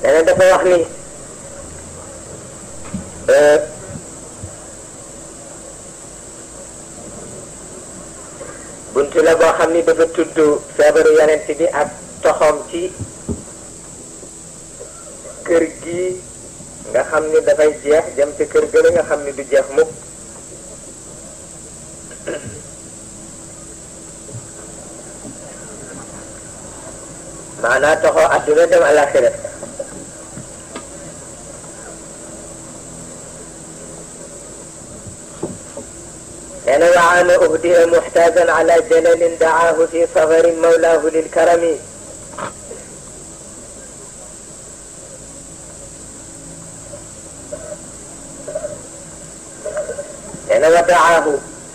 nee na dafa wax ni buntu la boo xam ni dafa tudd feebaru yonent bi ak toxoom ci kër gi nga xam ni dafay jeex jëm ci kër gële nga xam ni du jeex mukk maanaa toxoo adduna dem alaxira nee na waama uhdiya muxtaajan ala jalalin daahu fi safarin mawlaahu lilkarami nee na wa daahu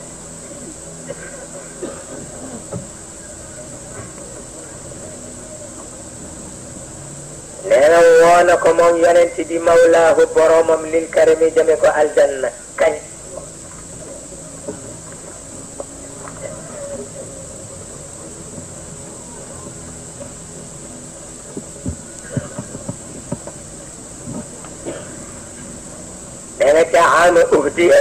nee na woo na ko moom yonent bi mawlaahu boromam lil karami jëme ko aljanna kañ nee na ca aama uhdiya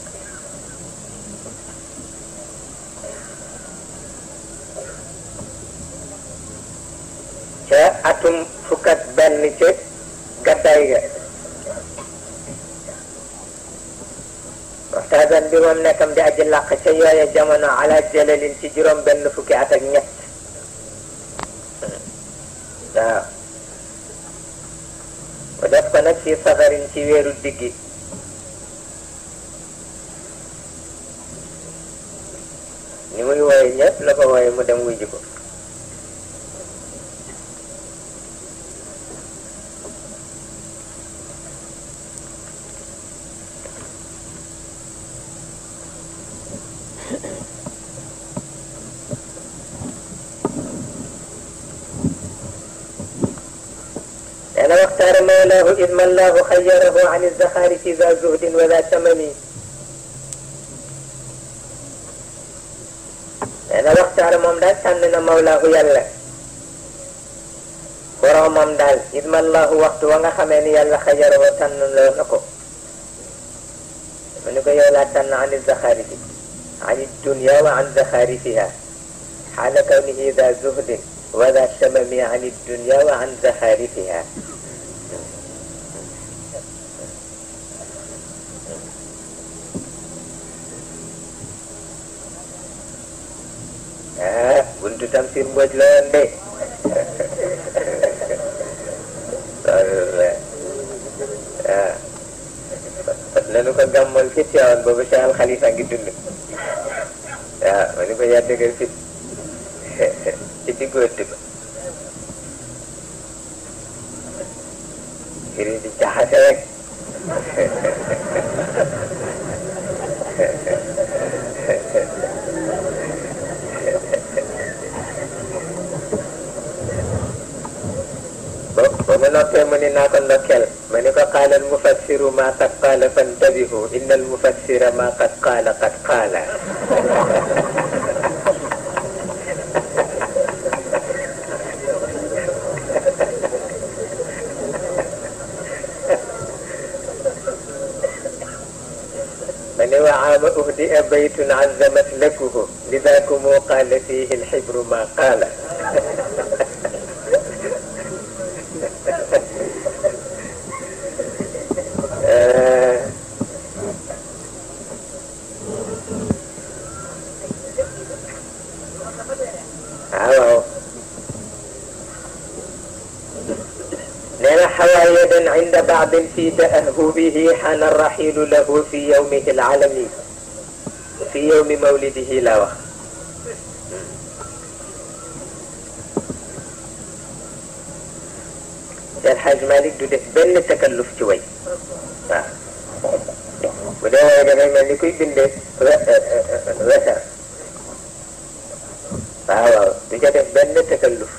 ca atum fukk ak benn ca gàddaay ga waxtaasan bi moom nekkam di aji làq ca yooya jamono ala jalalin ci juróom benn fukki at ak ñett waaw mu def ko nag ci safarin ci weeru diggi ni muy wooye ñëpp la ko wooye mu dem wuy ji ko أنا واختار مولاه إذ ما الله خيره عن الزخارف ذا زهد وذا ثمن أنا واختار moom daal tànn na mawlaahu yàlla boromam daal إذ ما الله waxtu wa nga xamee ni yàlla xayarahu tànn loo na ko mu ni ko yow laa tànn عن الزخارف عن الدنيا وعن زخارفها حال كونه ذا زهد وذا الشمم عن الدنيا وعن زخارفها ah buntu Tamsir Mbodj la woon de loolu la ah fat nañu ko gàmmal fi Tiwaawan boobu Cheikh Al Khalifa ngi dund waaw ma ni ko yaa dëgër fit ci diggoot ba firi di jaxase rek ba ba ma noppee mu ni naa ko ndokkeel ma ni ko qaala al mufassiru ma qad qaala fantabihu inna al mufassira ma qad qaala qad qaala من وعام أهدئ بيت عزمت لكه لذاكم قال فيه الحبر ما قال آه أهو لنا حوايدا عند بعض في تأهبه حان الرحيل له في يومه العلمي في يوم مولده لا وقت الحاج مالك du def benn takalluf ci way waaw bu dee waaye dafay mel ni kuy bindee wesar waaw waaw du ca def benn takalluf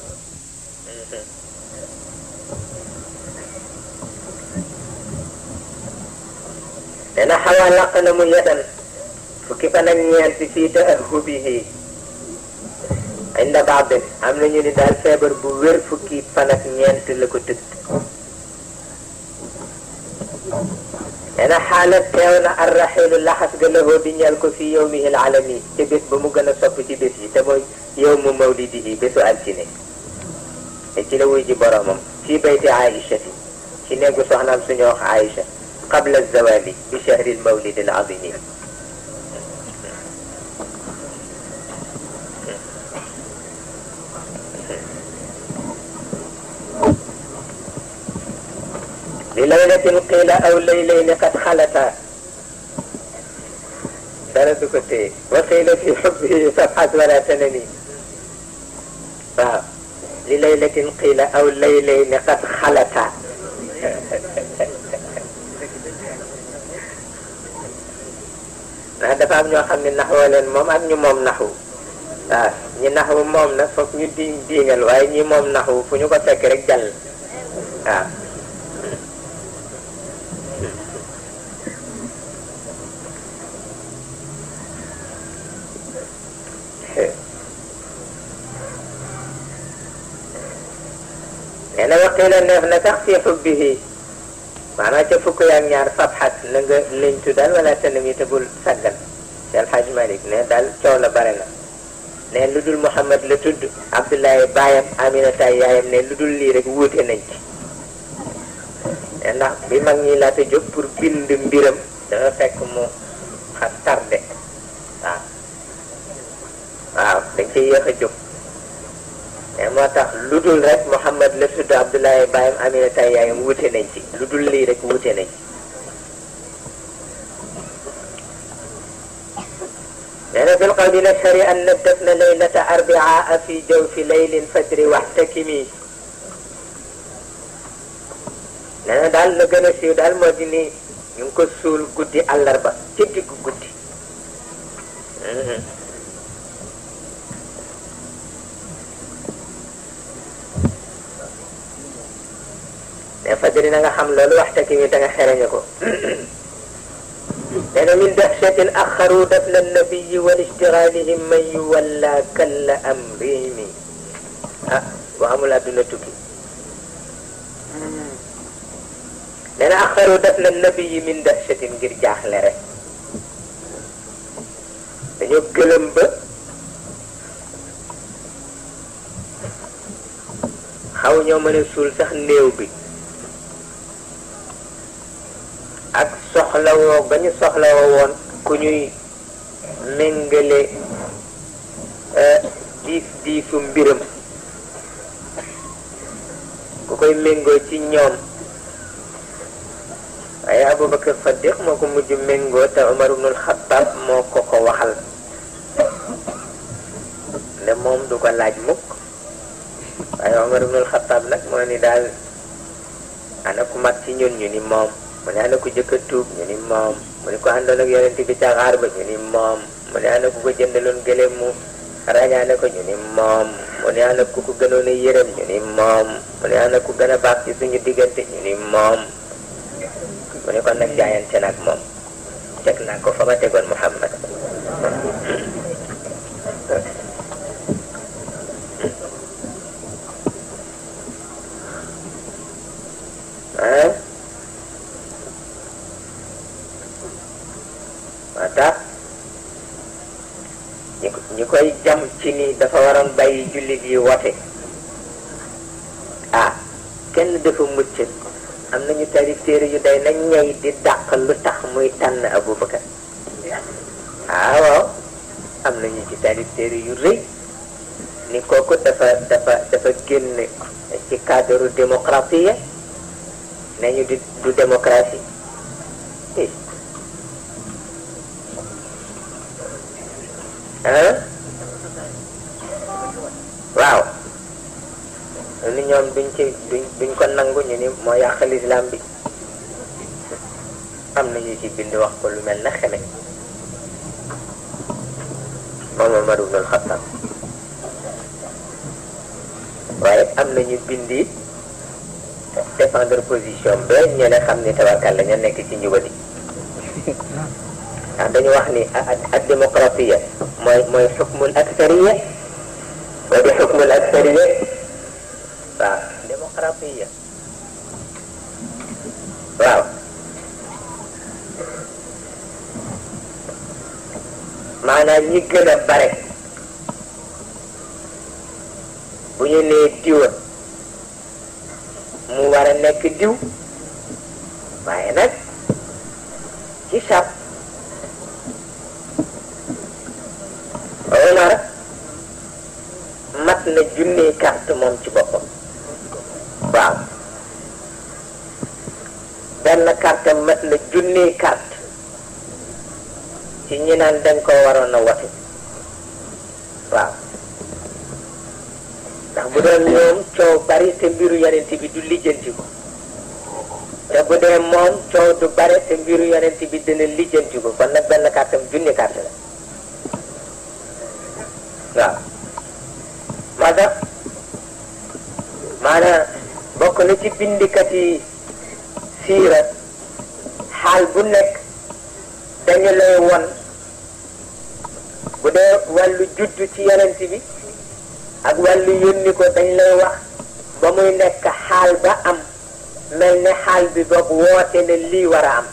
nee na xawaa laq na mu yetan fukki fan ak ñeent fii taahubihi inda baad am na ñu ni daal feebar bu wér fukki fan ak ñeent la ko tëdd nee na xaala teew na arraxilu laxas ga lahoo di ñeel ko fi yowmihi alalami ca bés ba mu gën a sopp ci bés yi te mooy yow mu mawlidihi bésu altine te ci la wuy ji boromam fii bayti aïchati ci néegu soxnaam suñu wax aïcha qabla zawali bi chahri lmawlid al azimi لليلة قيل أو ليلين قد خلتا درس كتي وقيل في حبه صفحة ولا تنمي لليلة قيل أو ليلين قد خلتا ndax dafa am ñoo xam ne naxoo leen moom ak ñu moom naxu waaw ñi naxu moom nag foog ñu di diingal waaye ñi moom naxu fu ñu ko fekk rek jàll waaw nee na waqiila neef na sax fi xubbihi maanaam ca fukk yaak ñaar fabxat na nga liñtu daal wala tanami te bul saggan ci alxaj malik ne daal coow la bare na ne lu dul Muhammad la tudd Abdullahi baayam Aminata yaayam ne lu dul lii rek wuute nañ ci ne ndax bi mag ñi laata jóg pour bind mbiram dafa fekk mu xa tardé waaw waaw dañ ciy yéex a jóg mais moo tax lu dul rek Muhammad la tudd Abdullahi baayam Aminata yaayam wuute nañ ci lu dul lii rek wuute nañ ci nee na fil qawli nashhari an dafna laylata arbia fi jawfi laylin fajri waxtakimi nee na daal la gën a siiw daal moo di ni ñu ngi ko suul guddi àllarba ci diggu guddi mais fajri na nga xam loolu waxtakimi da nga xereñe ko nee na min dahshatin axaru dafna nabiyi wal ishtigalihim man yuwalla kalla amrimi ah boo amul àdduna tukki nee na axaru dafna nabiyi min dahshatin ngir jaaxle rek dañoo gëlëm ba xaw ñoo mën a suul sax néew bi ak soxlawoo ba ñu soxlawoo woon ku ñuy méngale diis diisu mbiram ku koy méngoo ci ñoom waaye Abubakar Saddiq moo ko mujj méngoo te Umar ibnul Xattaab moo ko ko waxal ne moom du ko laaj mukk waaye Umar ibnul Xattaab nag moo ni daal ana ku mag ci ñun ñu ni moom mu ne ana ku jëkk a tuub ñu ni moom mu ne ko àndoon ak yonent bi ca xaar ba ñu ni moom mu ne ana ku ko jëndaloon gëléem mu rañaane ko ñu ni moom mu ne ana ku ko gënoon a yërëm ñu ni moom mu ne ana ku gën a baax ci suñu diggante ñu ni moom mu ne kon nag jaayante nag moom teg naa ko fa ma tegoon Muhammad ah waa tax ñi ñi koy jam ci ni dafa waroon bàyyi jullit yi wote ah kenn dafa mucc am nañu tarif téere yu day nañ ñey di dàq lu tax muy tànn Abubakar ah waaw am nañu ci tarif téere yu rëy ni kooku dafa dafa dafa génn ci cadre démocratie nañu di du démocratie ah waaw ni ñoom duñ ci duñ duñ ko nangu ñu ni moo yàq lislaam bi am na ñu ci bind wax ko lu mel na xeme moom Omar ibn al-Khattab waaye am na ñu bind it défendre position ba ñu ne xam ni tabarkàlla ña nekk ci njubadi ndax dañu wax ni ak démocratie mooy mooy xukmul aksariya moo di xukmul aksariye waaw démocratie waaw maanaam ñi gën a bare bu ñu nee diwa mu war a nekk diw waaye nag ci sab Omar mat na junni carte moom ci boppam waaw benn carte mat na junni carte ci ñi naan dañ ko waroon a watu waaw ndax bu doon ñoom coow bari te mbiru yonent bi du lijjanti ko te bu dee moom coow du bari te mbiru yonent bi dina lijjanti ko kon nag benn carte am junni carte la waaw moo tax maanaam bokk na ci bindikat yi siira xaal bu nekk dañu lay won bu dee wàllu juddu ci yonent bi ak wàllu yónni ko dañ lay wax ba muy nekk xaal ba am mel ne xaal bi boog woote ne lii war a am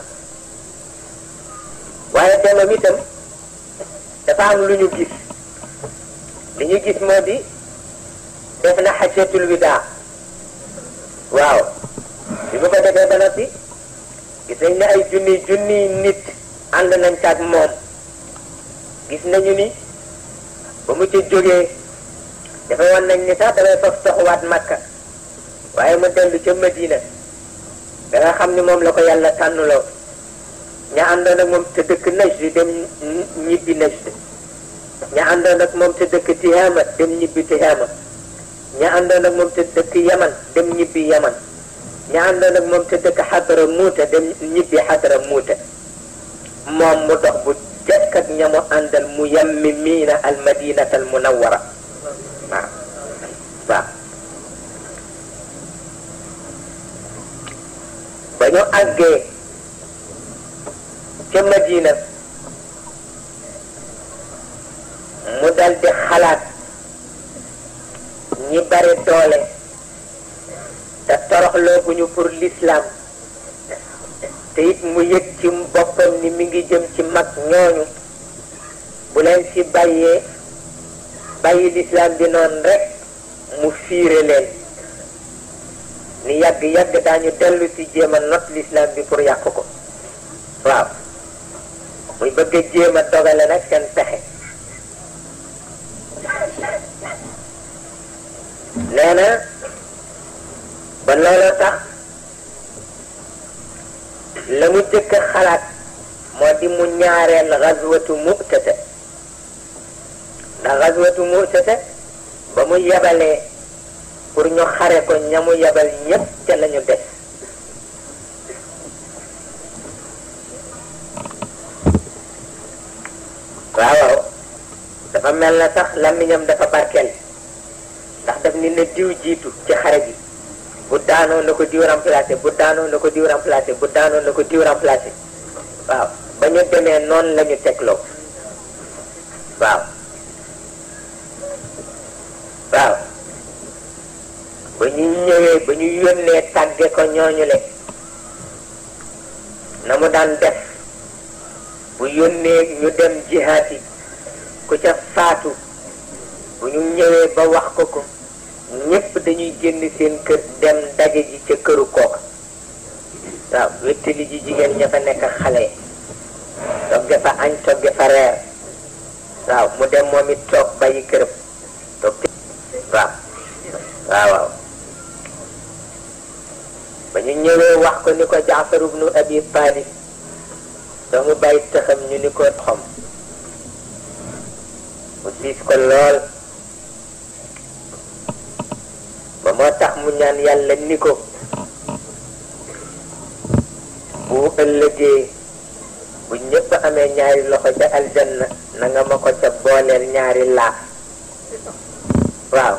waaye demam itam dafa am lu ñu gis li ñu gis moo di def na xajatul widaa waaw bi bu ko defee ba noppi gis nañ ne ay junni junni nit ànd nañ ca ak moom gis nañu ni ba mu ca jógee dafa wan nañ ni sax damay faf toxuwaat makka waaye mu dellu ca madina da nga xam ni moom la ko yàlla tànnuloo ña àndoon ak moom te dëkk Najd dem ñibbi Najd ña àndoon ak moom te dëkk Tihaama dem ñibbi Tihaama ña àndoon ak moom te dëkk Yaman dem ñibbi Yaman ña àndoon ak moom te dëkk Xadra Muuta dem ñibbi Xadra Muuta moom mu dox bu jekk ak ña mu àndal mu yammi miina al madinata al munawwara waaw waaw ba ñu àggee ca Madina mu dal di xalaat ñi bari doole te toroxlooguñu pour l'islam te it mu yëg ci boppam ni mi ngi jëm ci mag ñooñu bu leen fi bàyyee bàyyi l'islam bi noonu rek mu fiire leen ni yàgg-yàgg daañu dellu si jéem a not l'islam bi pour yàq ko waaw muy bëgg a jéem a dogale nag seen pexe nee na ba looloo tax la mu jëkk xalaat moo di mu ñaareel xaswatu mu'tata ndax xaswatu mu'tata ba mu yebalee pour ñu xare ko ña mu yebal ñépp ca lañu des waaw waaw dafa mel na sax làmmiñam dafa barkeel ndax daf ni na diw jiitu ci xare bi bu daanoo na ko diw remplacé bu daanoo na ko diw remplacé bu daanoo na ko diw remplacé waaw ba ñu demee noonu la ñu tegloo waaw waaw ba ñu ñëwee ba ñu yónnee tàgge ko ñooñu le na mu daan def bu yónnee ñu dem jihaat yi ku ca faatu bu ñu ñëwee ba wax ko ko ñépp dañuy génn seen kër dem daje ji ca këru kooka waaw wéttali ji jigéen ña fa nekk xale togge fa añ togge fa reer waaw mu dem moom it toog bàyyi këram toog waaw waaw waaw ba ñu ñëwee wax ko ni ko Jaafar ibnu Abi Talib doomu bàyyi taxam ñu ni ko xom mu siis ko lool ba moo tax mu ñaan yàlla ni ko bu ëllëgee bu ñëpp amee ñaari loxo ca aljanna na nga ma ko ca booleel ñaari laaf waaw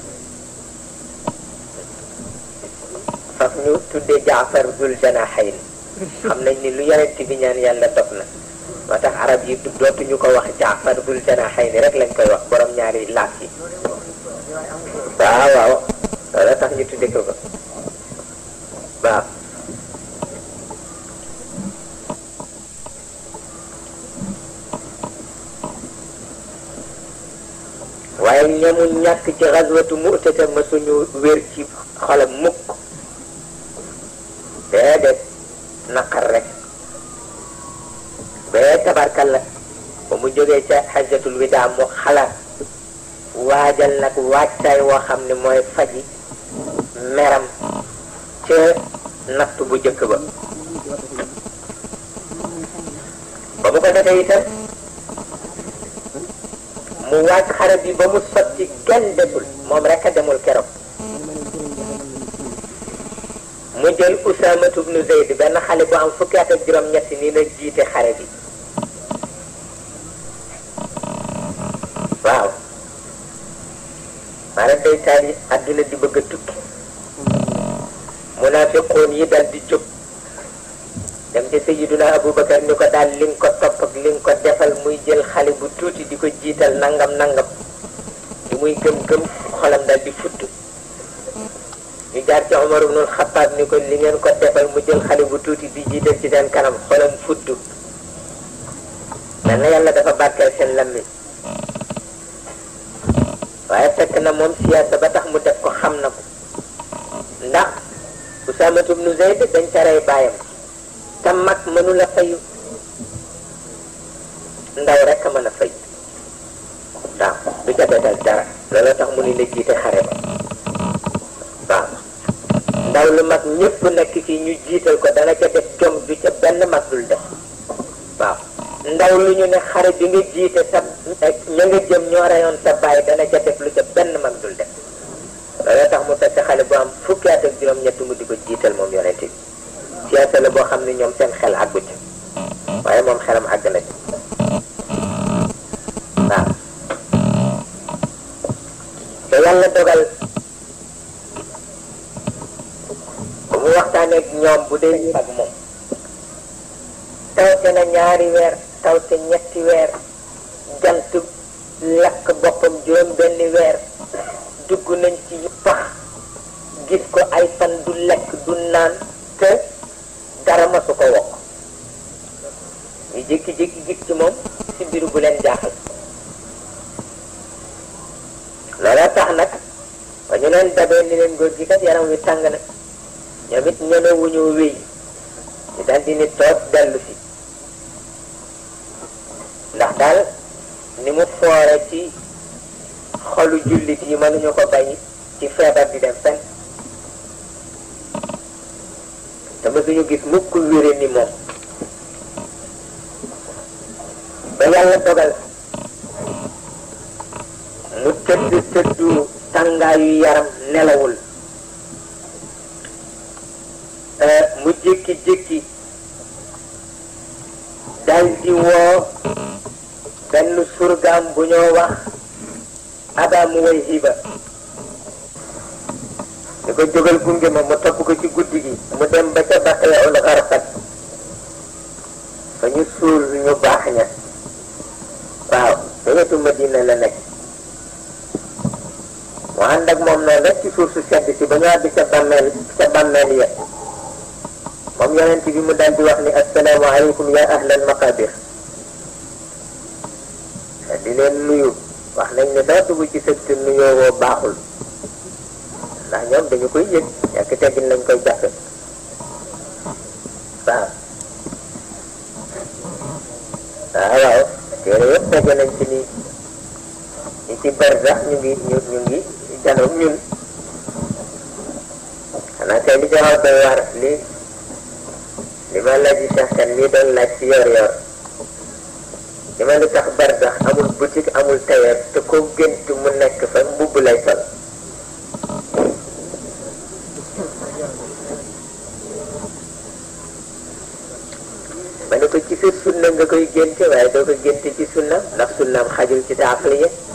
faf ñu tuddee jaafar dul janaxayn xam nañ ni lu yonent bi ñaan yàlla dog na moo tax arab yi dootuñu ko wax jaafar dul janaxayn rek lañ koy wax borom ñaari laaf yi waaw waaw loolu tax ñu tudde ko ko waaw waaye ñamu ñàkk ci xaswatu mu'tata ma suñu wér ci xolam mukk déedéet naqar rek bee tabarkalla ba mu jógee ca xajatul widaa mu xalaat waajal nag waajtaay woo xam ne mooy faji meram ca natt bu jëkk ba ba mu ko defee itam mu waaj xare bi ba mu sotti kenn desul moom rek a demul keroog mu jël Usaamatu bnu Zayd benn xale bu am fukki at ak juróom-ñetti nii la jiite xare bi waaw maanaam day taal yi àdduna di bëgg a tukki munaafiqoon yi dal di jóg dem ci Sayyiduna Abubakar ni ko daal li nga ko topp ak li nga ko defal muy jël xale bu tuuti di ko jiital nangam nangam li muy gëm-gëm xolam dal di futt ñu jaar ci Omar ibnul Xattaab ni ko li ngeen ko defal mu jël xale bu tuuti di jiital ci seen kanam xolam futt mel na yàlla dafa barkeel seen lammi waaye fekk na moom siyaasa ba tax mu def ko xam na ko ndax Usaamatu ibnu Zayd dañ ca rey baayam te mag mënu la fayu ndaw rek a mën a fay waaw du ca betal dara loolu tax mu ni la jiite xare ba waaw ndaw lu mag ñëpp nekk fii ñu jiital ko dana ca def jom du ca benn mag dul def waaw ndaw lu ñu ne xare bi nga jiite sa ña nga jëm ñoo reyoon sa baay dana ca def lu ca benn mag dul def loolu tax mu fekk xale bu am fukki at ak juróom-ñett mu di ko jiital moom yonente bi siyaasa la boo xam ne ñoom seen xel àggu ci waaye moom xelam àgg na ci waaw te yàlla dogal ba mu waxtaanee ak ñoom bu dee ak moom tawte na ñaari weer tawte ñetti weer jant lakk boppam juróom benni weer dugg nañ ci pax gis ko ay fan du lekk du naan te dara masu ko wokk ñu jékki-jékki gis ci moom si biir bu leen jaaxal looloo tax nag ba ñu leen dabee ni leen góor gi kat yaram wi tàng na ñoom it ñeme wu ñu wéy ñu daal di ni toog dellu si ndax daal ni mu foore ci xolu jullit yi mënuñu ko bàyyi ci feebar di dem fenn te mësuñu gis mukk wére ni moom ba yàlla dogal mu tëdd tëddu tàngaayu yaram nelawul mu jékki-jékki dal di woo benn surgaam bu ñoo wax aba mu way hiba di ko jógal gunge ma mu topp ko ci guddi gi mu dem ba ca baqee ul xarfat fa ñu suul ñu baax ña waaw te wetu Madina la nekk mu ànd ak moom noonu rek ci suuf su sedd si ba ñu àgg ca bàmmeel ca bàmmeel ya moom yonent bi mu daal di wax ni assalaamu aleykum ya ahlal maqabir di leen nuyu wax nañ ne doo dugg ci sëg te nuyoo woo baaxul ndax ñoom dañu koy yëg ñàkk teggin lañ koy jàppe waaw waaw waaw téere yëpp tege nañ ci ni ñi ci barzax ñu ngi ñu ñu ngi janoog ñun xanaa tey li jaxaw doy war li li ma laaj Cheikh Kane mii doon laaj ci yor yor li ma lu tax barzax amul boutique amul tailleur te ko gént mu nekk fa mbubb lay sol ma ne ko ci sa sunna nga koy génte waaye doo ko génte ci sunna ndax sunnaam xajul ci taafliya